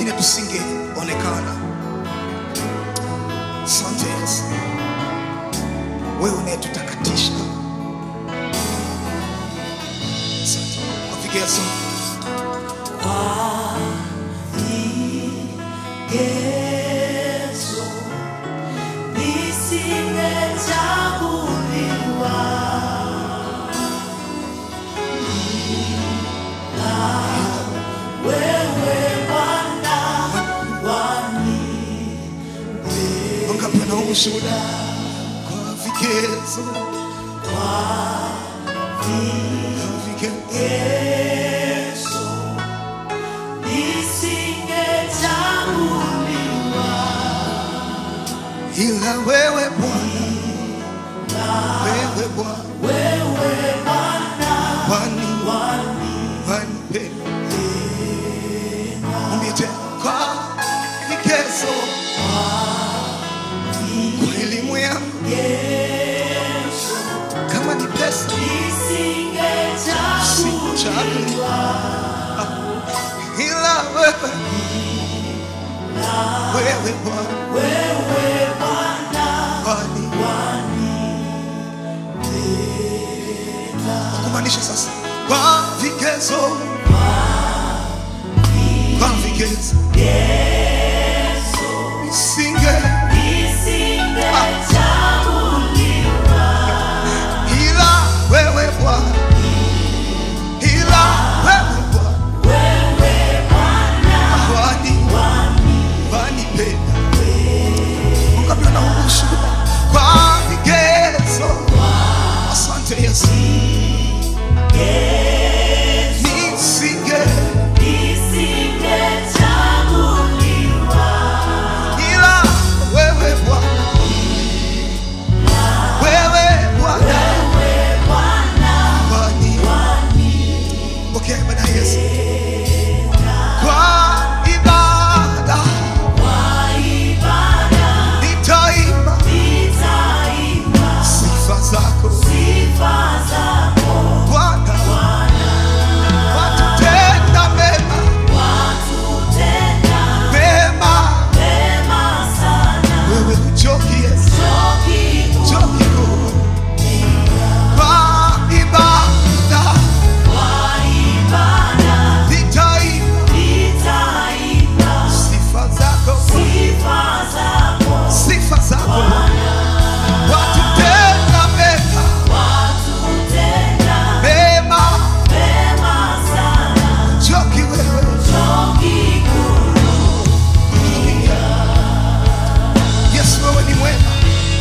pengine tusingeonekana. Asante Yesu, wewe unayetutakatisha. Asante kwa vigezo Yesu, nisingechaguliwa wewe Bwana wani wangapi wanao ushuhuda kwa vigezo kwa vigezo Yesu, nisingechaguliwa ila wewe Bwana, wewe Bwana, wewe Bwana wani wani wanipenda. Mwambie tena kwa vigezo, kwa elimu yangu, Yesu, kama ni pesa nisingechaguliwa ila wewe, wewe Bwana, wewe Bwana wani kumaanisha sasa kwa vigezo, kwa vigezo nisinge ila wewe Bwana, ila wewe Bwana, wani wanipenda. Wangapi wanaona ushuhuda kwa vigezo? Asante Yesu, nisinge ila wewe Bwana, wewe Bwana, wani pokea ibada ya Yesu kwa ibada nitaimba sifa zako Bwana, watutenda mema mema, wewe uchoki Yesu, uchoki Mungu. kwa ibada nitaimba sifa zako, sifa zako watutenda mema mema, uchoki wewe Yesu, wewe ni mwema.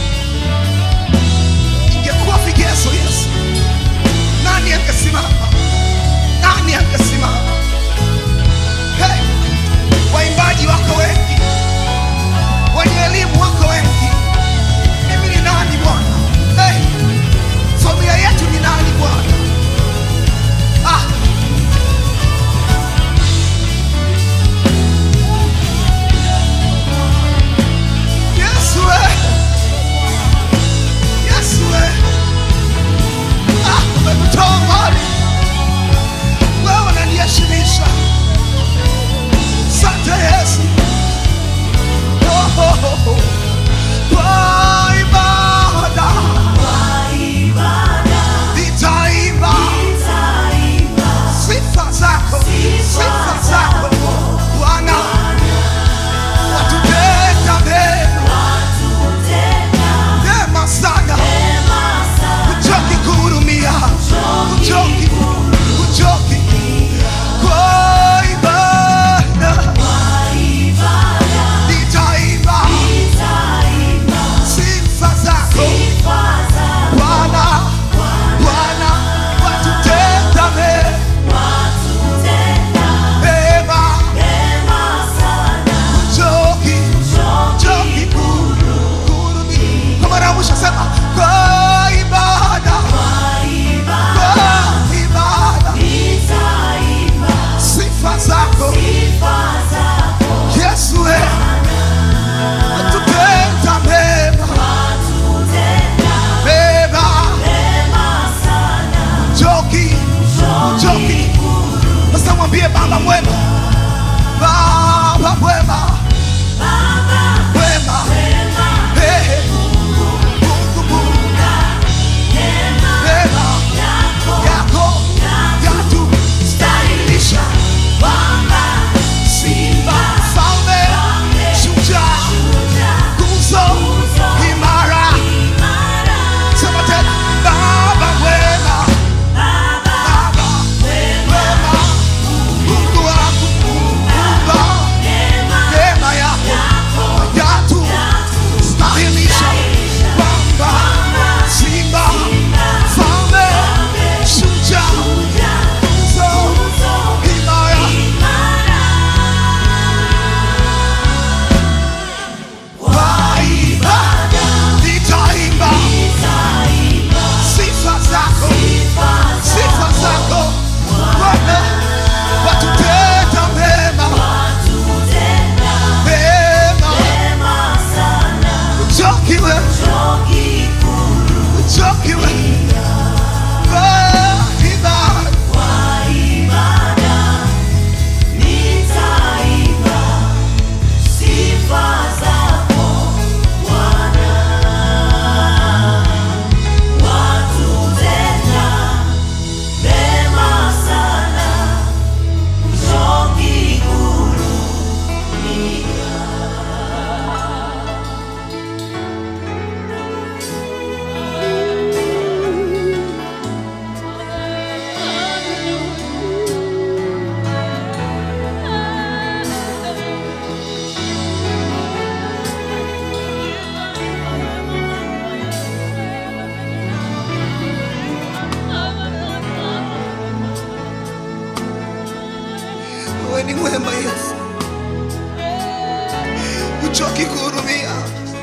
Ingekuwa vigezo Yesu, nani angesimama? Nani angesimama? Hey, waimbaji wako wengi, wenye elimu wako wengi, mimi ni nani Bwana? Hey, familia yetu ni nani Bwana? Ah, Yesu we. Yesu we. Ah, umekutoa mbali. Wewe unaniheshimisha. Asante Yesu. Oh, oh, oh, oh. Kwa ibada nitaimba sifa zako, sifa zako Bwana, watutenda mema mema sana, uchoki kuhurumia, uchoki, uchoki kwa ibada nitaimba sifa zako Bwana, Bwana, watutenda mema uchoki, uchoki kuhurumia. Kwa mara ya mwisho sema kwa ibada, kwa ibada sifa zako Yesu, we watutenda mema mema, uchoki, uchoki. Sasa mwambie Baba mwema, Baba mwema Yesu, uchoki kuhurumia.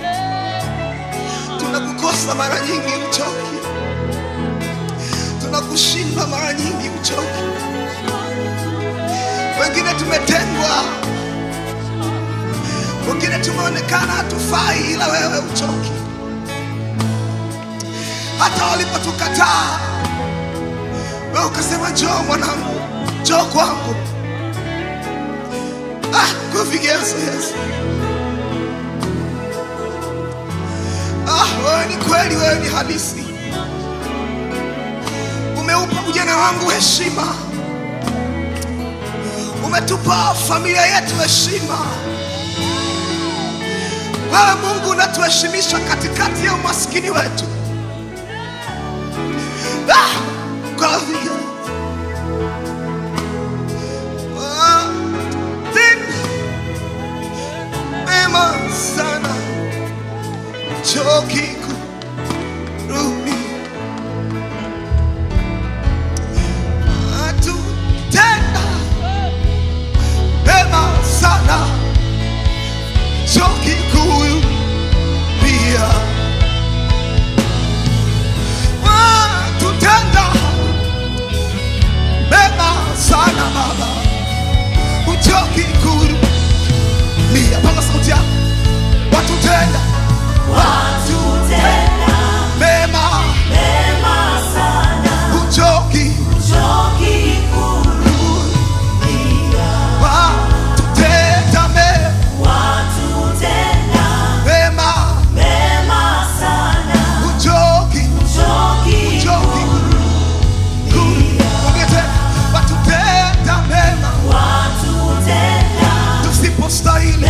Tunakukosa mara nyingi, uchoki. Tunakushinda mara nyingi, uchoki. Wengine tumetengwa, wengine tumeonekana hatufai, ila wewe uchoki. Hata walipotukataa wewe ukasema, njoo mwanangu, njoo kwangu. Ah, kwa vigezo Yesu. Ah, wewe ni kweli, wewe ni halisi. Umeupa ujana wangu heshima, umetupa familia yetu heshima. Wewe Mungu unatuheshimisha katikati ya umaskini wetu. Ah, kwa vigezo. Ah, tena mema sana choki kurudi atutenda mema sana choki kurudia watutenda mema sana baba uchoki kurudia panga sauti yako watutenda watutenda mema mema sana, uchoki choki kurudia. watutenda mema Watutenda mema mema sana, uchoki choki uchoki Ongea tena. watutenda mema watutenda tusipostahili